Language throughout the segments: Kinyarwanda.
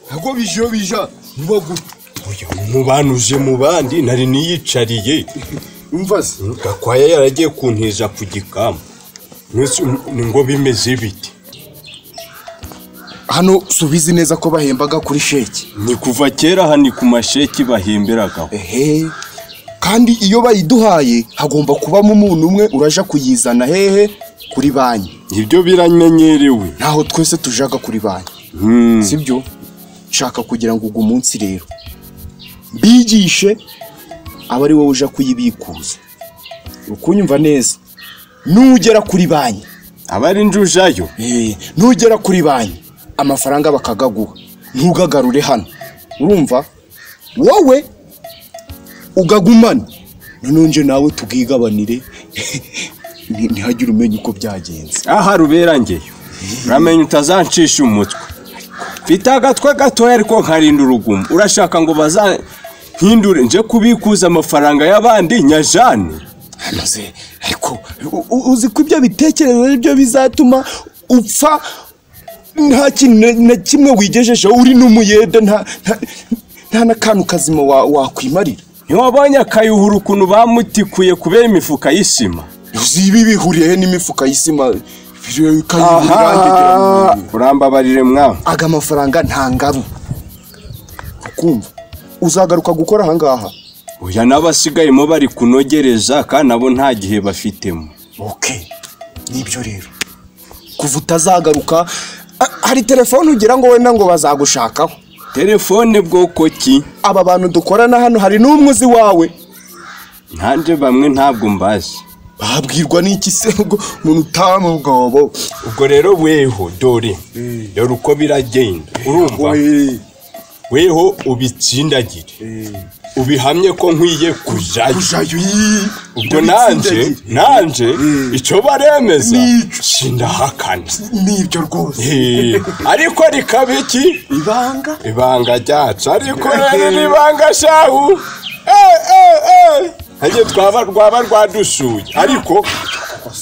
ntabwo bije bija ntibagure mu bantu uje mu bandi nari niyicariye umva se gakwaya yaragiye kuntiza ku gikamu Mbese ni ngo bimeze biti hano subizi neza ko bahembaga kuri sheki ni kuva kera aha ni ku masheki bahemberagaho ehe kandi iyo bayiduhaye hagomba kubamo umuntu umwe uraja kuyizana hehe kuri banki ibyo biramenyerewe ntaho twese tujaga kuri banki Hmm. sibyo nshaka kugira ngo ugu munsi rero mbigishe aba ari wowe uja kuyibikuza ukunyumva neza nugera kuri banki aba ari njujayo Eh, nugera kuri banki amafaranga bakagaguha ntugagarure hano urumva wowe ugagumana noneho nje nawe tugigabanire Ni- ntihagire umenya uko byagenze aha rubera ngeyo uramenye utazancisha umutwe mfite agatwe gatoya ariko nkarinda urugumo urashaka ngo bazampindure nje kubikuza amafaranga y'abandi nyajane hanoze ariko u- u- uzi ko ibyo bitekerezo ari byo bizatuma upfa nta kintu na- na kimwe wigejejeho uri n'umuyede nta nta- nta n'akantu kazima wa- wakwimarira ntiwabonye akayuhura ukuntu bamutikuye kubera imifuka y'isima ibi bihuriye he n'imifuka y'isima biri- kayihura irangi rya aha muntu. urambabarire mwawe aga mafaranga nta ngaru ukumva uzagaruka gukora ahangaha uya n'abasigayemo bari kunogereza kandi nabo nta gihe bafitemo ok nibyo rero kuva utazagaruka a- hari telefone ugira ngo wenda ngo bazagushakaho telefone bwoko ki aba bantu dukorana hano hari n'umwe uzi wawe ntanjye bamwe ntabwo mbazi babwirwa n'iki se ngo umuntu utama ubwobo ubwo rero weho dore dore uko biragenda urumva weho ubitsindagire ubihamye ko nkwiye kujayo ubwo nanjye nanjye icyo baremeza N'icyo. sindahakana nibyo rwose Eh, ariko rikaba iki ibanga ibanga ryacu ariko rero ni ibanga shahu ntajye twaba rwaba rwadusuye ariko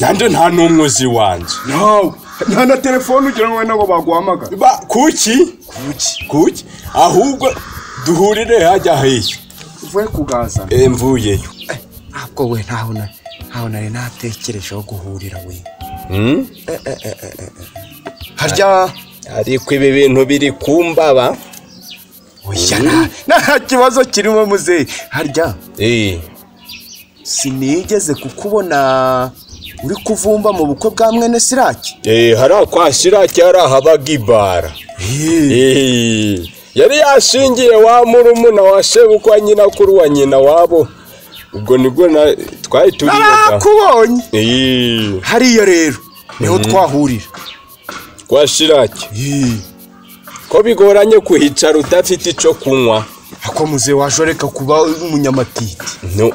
nanjye nta n'umwe uzi wanjye nawe nta na telefone ugira ngo wenda ngo baguhamagara Ba- kuki kuki ahubwo duhurire hajya hehe uvuye kugazana Eh, mvuyeyo ntabwo we ntaho na ntaho nari natekerejeho guhurira we harya ariko ibi bintu biri kumbaba oya na- nta kibazo kirimo muzehe harya sinigeze kukubona uri kuvumba mu bukwe bwa mwene siraki hari akwasira cyari habaga ibara Eh, yari yashingiye wa murumuna wa sebukwa nyina kuri wa nyina wabo ubwo nibwo na- twari turiyoga narakubonye Eh, hariya rero niho twahurira kwa shiraki ko bigoranye kuhicara udafite icyo kunywa ako muzehe washoreka kuba umunyamatiti No.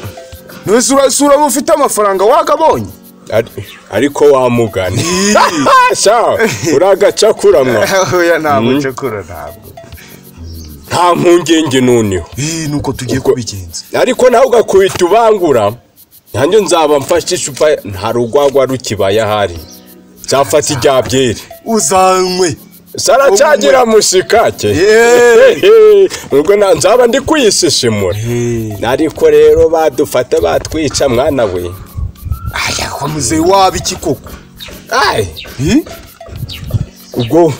ntese urasura uba ufite amafaranga wagabonye Ari- ariko wamugane shaho uragacakuramwa oya ntabwo ncakura ntabwo nta mpungenge nuniho nuko tugiye Ubwo- kubigenza ariko nawe ugakubita ubangura nanjye nzaba mfashe icupa nta rugwagwa rukibaye ahari nzafata irya byeri uzanywe saracagira mushikake Yeee. ubwo na- nzaba ndi kuyisishimura ariko rero badufata batwica mwana we aya ko muzehe waba iki koko Ai. ubwo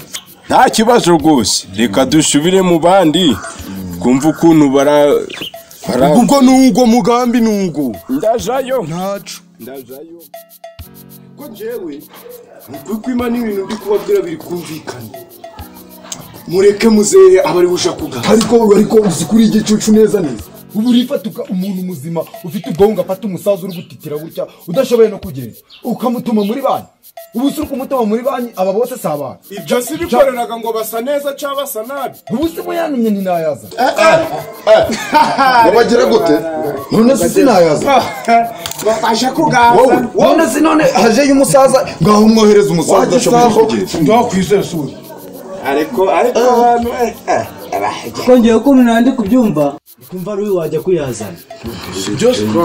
nta kibazo rwose reka dusubire mu bandi twumve ukuntu bara bara ubwo nubwo mugambi nubwo ndajayo ntacu ndajayo ko njyewe ukuri kw'imana ibintu ndi kubabwira biri kumvikana mureke muzehe aba ari busha kugaruka ariko ariko uzi kuri igicucu neza neza ubu urifatuka umuntu muzima ufite ubwonko afata umusaza uri gutitira gutya udashoboye no kugenda ukamutuma muri banki ubu si ukumutuma muri banki aba bose si abantu ibyo si bikoreraga ngo basa neza cyangwa basa nabi ubu si muyantumye ntinayaza wabagera gute none si sinayaza bafashe kugaruka none si none hajeyo umusaza ngaho umwohereza umusaza udashoboye kugenda ndakwizera suri ariko ariko abantu kongera ukuntu nandi kubyumva kumva ari wowe wajya kuyazana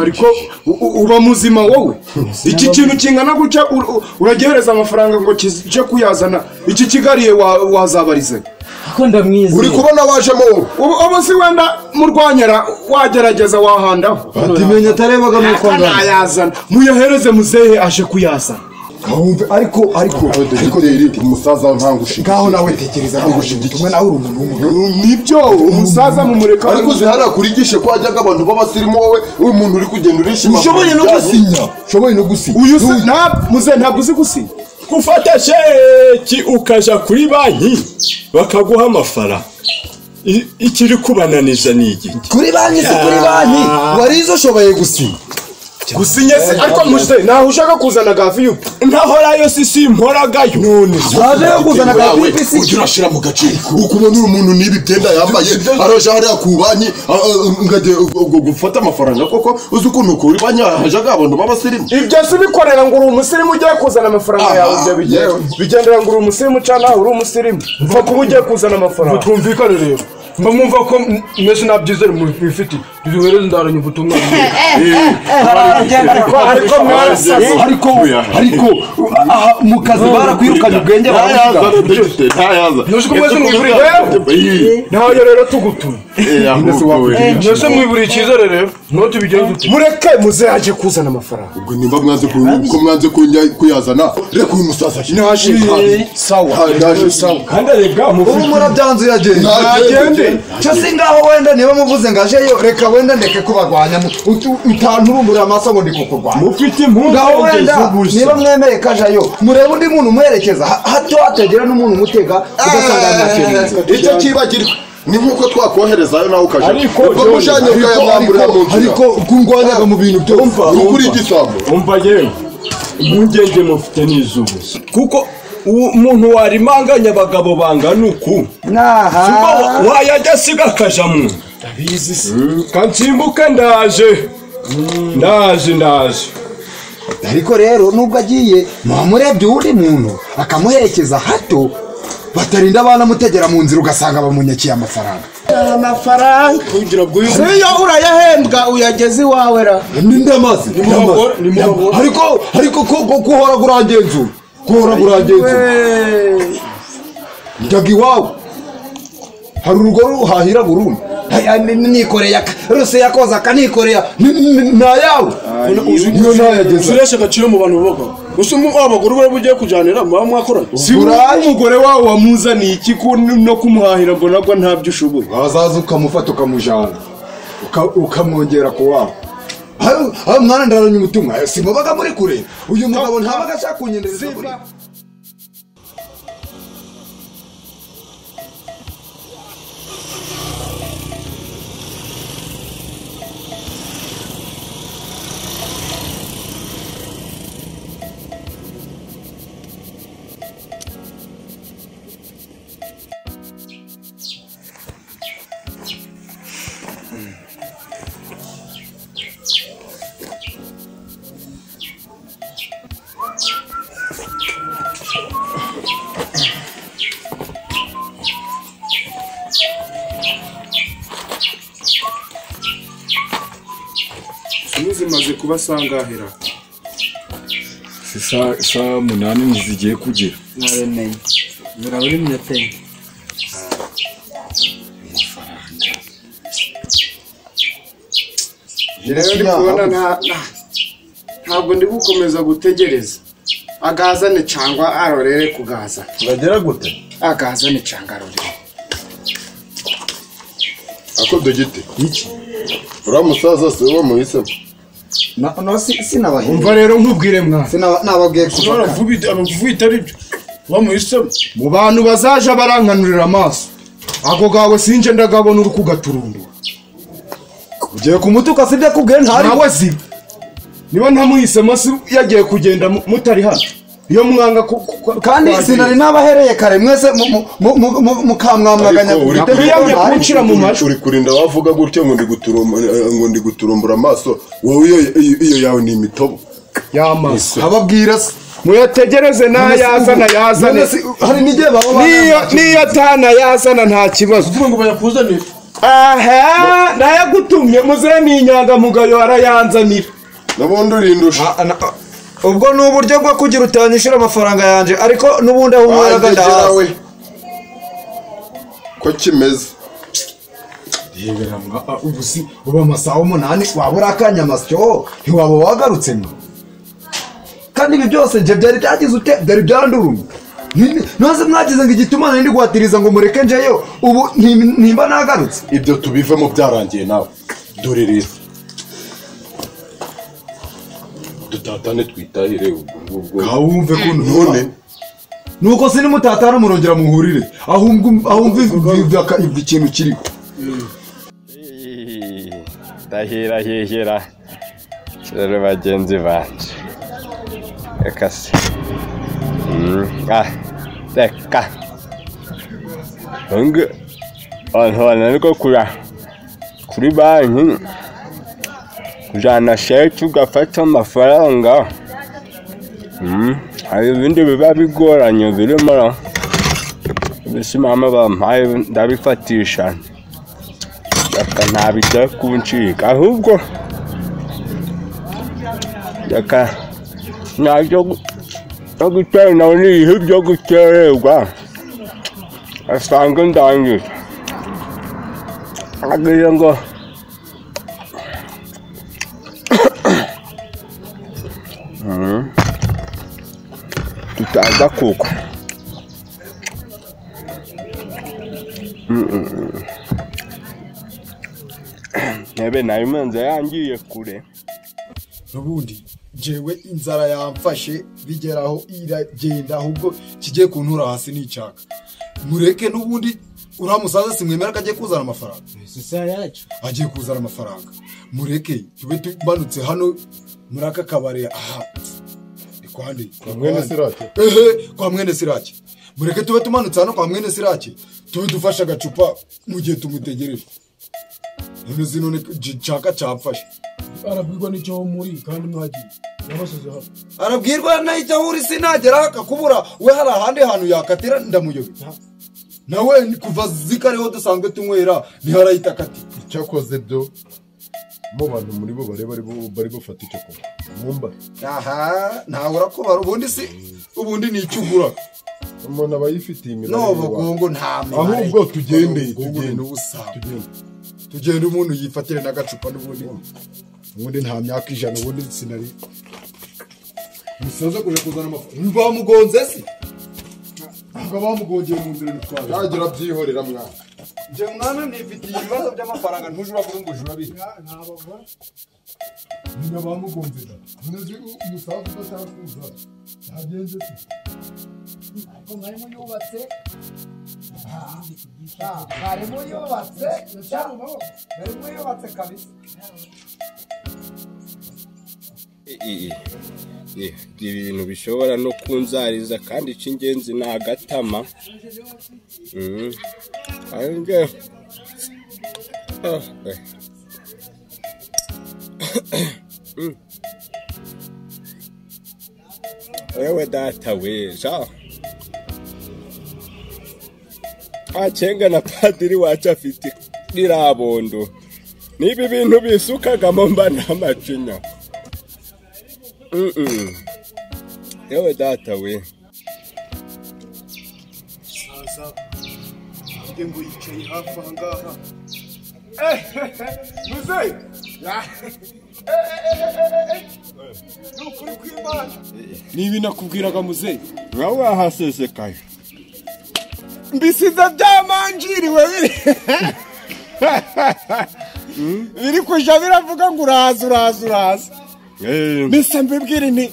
ariko u- u- uba muzima wowe iki kintu kingana gutya ur- ur- uragihereza amafaranga ngo kije kuyazana iki kigariye wa- wazabarize ko ndamwizeye uri kubona wajemo wowe ubu ubu si wenda murwanyara wagerageza wahandaho batimenya atarebaga nuko angana nayazana muyahereze muzehe aje kuyazana wumve ariko ariko ariko dogiteri umusaza ntabwo ushinzwe ngaho nawe tekereza ko ngushinzwe umwe nawe uri umuntu w'umuntu nibyo umusaza mumureka ariko ziharira kurigishe ko hajyaga abantu b'abasirimu wowe uyu muntu uri kugenda urishima ushoboye no gusinya ushoboye no gusinya uyu si nta muze ntabwo uzi gusinya gufata sheki ukaja kuri banki bakaguha amafaranga I- ikiri kubananiza ni iki kuri banki si kuri banki warizo ushoboye gusinya gusinya se ariko muze naho ushaka kuzana gaviyupu nahorayo si simporagayo none waje yo kuzana ka yawe pipisi ujya urashyira mu gace ukubona uyu muntu n'ibi byenda yambaye araje hariya ku banki a- a- ngajya gu- gu- gufata amafaranga koko uzi ukuntu kuri banki hajyaga abantu b'abasirimu ibyo si bikorera ngo uri umusirimu ugiye kuzana amafaranga yawe ibyo bigenda yewe. bigendera ngo uri umusirimu cyangwa nawe uri umusirimu mva kuba ugiye kuzana amafaranga twumvikane rero mba mwumva ko mwese nta byizere mubifite duhereze ndaranye ubutumwa ariko mwarasaze ariko ariko aha mu kazi barakwirukanye ubwenge ntayaza baravuga dogiteri ntayaza Ntuzi ko mwese mwiburiye ntayo rero tugutuye mwese mwiburiye icyizere rero none tubigenze dute mureke muzaje kuzana amafaranga ubwo nimba mwanze ku- ko mwanze kunya- kuyazana reka uyu musaza ashyire naje sawa Ha- naje sawa kandi arebwa mu ubu murabyanze uyagenda Ntagende. cyo si ngaho wenda niba muvuze ngo ajeyo reka wenda ndeke kubagwanya mu- utu- utanturumburira amaso ngo ndi kukurwanya ufite impungenge ngaho wenda z'ubusa. niba mwemereye ko ajayo murebe undi muntu umuherekeza ha- hato hatagira n'umuntu umutega ugasanga yanakerenze icyo kibagirwa ni nk'uko twakoherezayo nawe ukaja Ariko, ubwo John, mujanye ukayamwamburira mu nzira kungwanyaga mu bintu byose uri kuri igisambo umva yewe impungenge mufite ni iz'ubusa kuko umuntu warimanganya abagabo bangana uku naha Kuba wa- wayajya asiga akajamo kansimbuke ndaje ndaje ndaje ariko rero nubwo agiye mwamurebye uwundi muntu akamuherekeza hato batarinda banamutegera mu nzira ugasanga bamunyakiye amafaranga amafaranga niyo urayahembwa uyageze iwawe ra ninde amazi ariko ariko ko ko- kuhora kurangenzura kuhora kurangenzura njyaga iwawe hari urugo ruhahira burundu nikoreye aka ruse yakoze aka nikoreye nayawe niyo ntayageza usuresha agaciro mu bantu bubagaho gusa abagore bari bugiye kujyanira muba mwakoranye si Burayi. umugore wawe wamuzaniye iki ko n- no kumuhahira ngo nabwo ntabyo ushoboye wazaza ukamufata ukamujana uka- ukamwongera ku wabo Ayo- ayo mwana ndaranye ubutumwa Ayo, si mubaga muri kure uyu mugabo ntabaga ashaka kunyendereza muri zimaze kuba sangahera saa munani ntizigiye kugira naremeye muraba uri minota enye rero ndi kubona nta- nta- ntabwo ndi gukomeza gutegereza agazane cyangwa arorere kugaza uragera gute agazane cyangwa arorere ako dogite uriya musaza si wowe muhisemo sinabahiriye umva rero nkubwire mwana nababwiye kuva kare. abavuye itari byo bamuhisemo mu bantu bazaje barankanurira amaso ako gawe sinje ndagabona uri kugaturundura ugiye kumutuka si byo akubwiye ntari nawe ziba niba ntamuhisemo si yagiye kugenda mu- mutari hano iyo mwanga ku- ku- ku- kandi kwagira. sinari nabahereye kare mwese mu- mu- mu- mu- mu- mukamwamwaganya Ariko uri Ndakuvuga kuriyamye ntari. kunshi- Ucira mu majwi. uri kurinda wavuga gutya ngo ndi guturum- eh, ngo ndi guturumbura amaso wowe iyo- iyo- iyo yawe ni imitobo yamaze ababwira se muyategereze None se- n'ayazana yazane none se- hari n'igihe baba niyo banangaje. niyo atana yazana nta kibazo kuvuga ngo bayakuzanire aha nayagutumye muze ni inyangamugayo arayanzanira nabundi urindusha Ah, na- ubwo ni uburyo bwo kugira utanyishyura amafaranga yanjye ariko n'ubundi aho unyweraga Wandegera ndahazi we ko kimeze ubu si uba amasaha umunani waba uri akanyamasyo ntiwaba wagarutse mwe kandi ibi byose nje byari byagize ute byari byandurumye nose mwagize ngo igitumana ndi guhatiriza ngo mureke njeyo ubu ntim- ntimba nagarutse ibyo tubivemo byarangiye nawe dore rero dutatane twitahire ubwo ngubwo wumve ko none nuko sini mutatana murongera muhurire ahumva ikintu kiriho ndahira hihira rero bagenzi banje reka se Mm, ah, reka ntabwo abantu bananirwa kujya kuri banki kujyana sheke ugafata amafaranga Mm, hari ibindi biba bigoranye birimo mbese mama bampaye ndabifatisha reka ntabijya kuncika ahubwo reka ntabyo byo gutera nawe ni ibihe byo gutererwa asanga ndangije agiye ngo Mhm. tutaza kugwa ntebe nayo imanza yangiye kure ubundi njyewe inzara yamfashe bigeraho iragenda ahubwo kigiye kuntura hasi n'icyaka mureke n'ubundi uriya musaza simwemera ko agiye kuzana amafaranga si isaha yacu agiye kuzana amafaranga mureke tube tumanutse hano muri aka kabari aha ni kwa nde kwa mwene nde? Sirake? ehe kwa mwene sirake mureke tube tumanutse hano kwa mwene sirake tube dufashe agacupa mu gihe tumutegereje none izi none cyaka cyamfashe arabwirwa n'icyo muri kandi mwagiye yabashyize hano arabwirwa nahita ahuri sinagera akakubura we hari ahandi hantu yakatira ndamuyobera nawe ni kuva zikareho dusanzwe tunywera ntiharahita akati icyakoze byo mu bantu muri bo bareba ari bo bari bafata icyo kunywa mwumva aha ntawe urakubara ubundi si ubundi ni icyo ugura umuntu aba yifitiye imibare nobugongo nta mibare. Ahubwo tugende, Ubugongo ni tugende. ubusambo. Tugende. tugende umuntu yifatire n'agacupa n'ubundi ubundi nta myaka ijana ubundi sinari musaza kuja kuzana amafaranga bamugonze se ngo bamugongeye mu nzira ntitwabe ntagira byihorera mwana nje mwana nifitiye ibibazo by'amafaranga ntuje uravuga ngo ujura bihe nyina bamugonze da muzi umusaza udatakuza yagenze se I- i- ibintu bishobora no kunzariza kandi icy'ingenzi ni agatama Mm. Ari nge- Ah, eh. Mm. wewe data weja acenga na padiri wacu afite irabondo niba ibintu bisukagamo mba n'amacinya Mm-mm. yewe data we saza mvuge ngo yicaye hafi aha ngaha muzeyi ni ukuri kw'imana ni ibi nakubwiraga muzeyi nawe wahasesekaye mbisiza byamanjiriwe biri Mm. biri kuja biravuga ngo uraza uraza uraza mbese mbibwire nti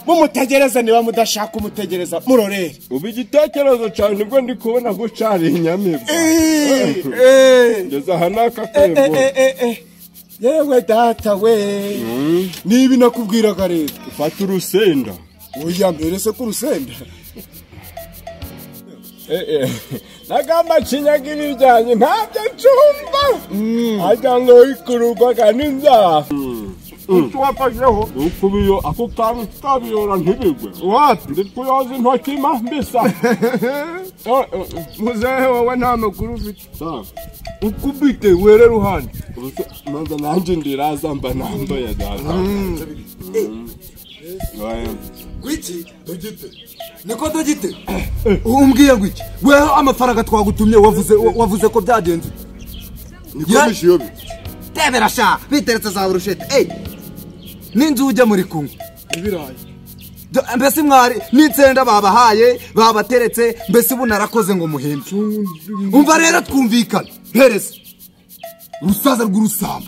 mumutegereze niba mudashaka umutegereza murorere ubu igitekerezo cyane nibwo ndi kubona ko cari inyamibwa ngeze aha n'aka kebo yewe data we niba nakubwiraga leta ufata urusenda oya mbere se ko urusenda nagamba kinyagira ibyanjye ntabyo ncumba ajya ngo wikururwaga n'inzara icyo wafasheho ukubiyo ako kantu tukabiyora ntibigwe wati ndikuyoza intoki ma mbisa muzehe wowe nta makuru ufite ukubite were ruhande maze nanjye ndiraza mba nambaye data kuiki tugite niko dogite umbwiye ngo iki weho amafaranga twagutumye wavuze wavuze ko byagenze niko mishiyobe tebera sha biteretse za burushete ey n'inzu ujya muri kungu ibirayi Do- mbese mwari n'insenda babahaye babateretse mbese ubu narakoze ngo muhembe umva rero twumvikana hereza urusaza rw'urusamba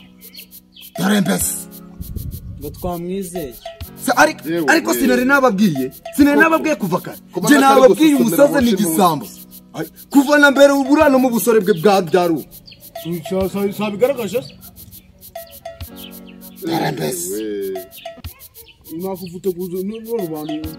dore mbese ngo twamwizeye Se- ari- Yewe, ariko yewe. sinari nababwiye sinari nababwiye kuva kare Kuba njye natari nababwiye gusuzumira umusaza ni umushimusi. igisambo Ay, kuva na mbere uburano mu busore bwe bwabyaruwe sabigaragaje se dore mbese nakuvuta kuza none abantu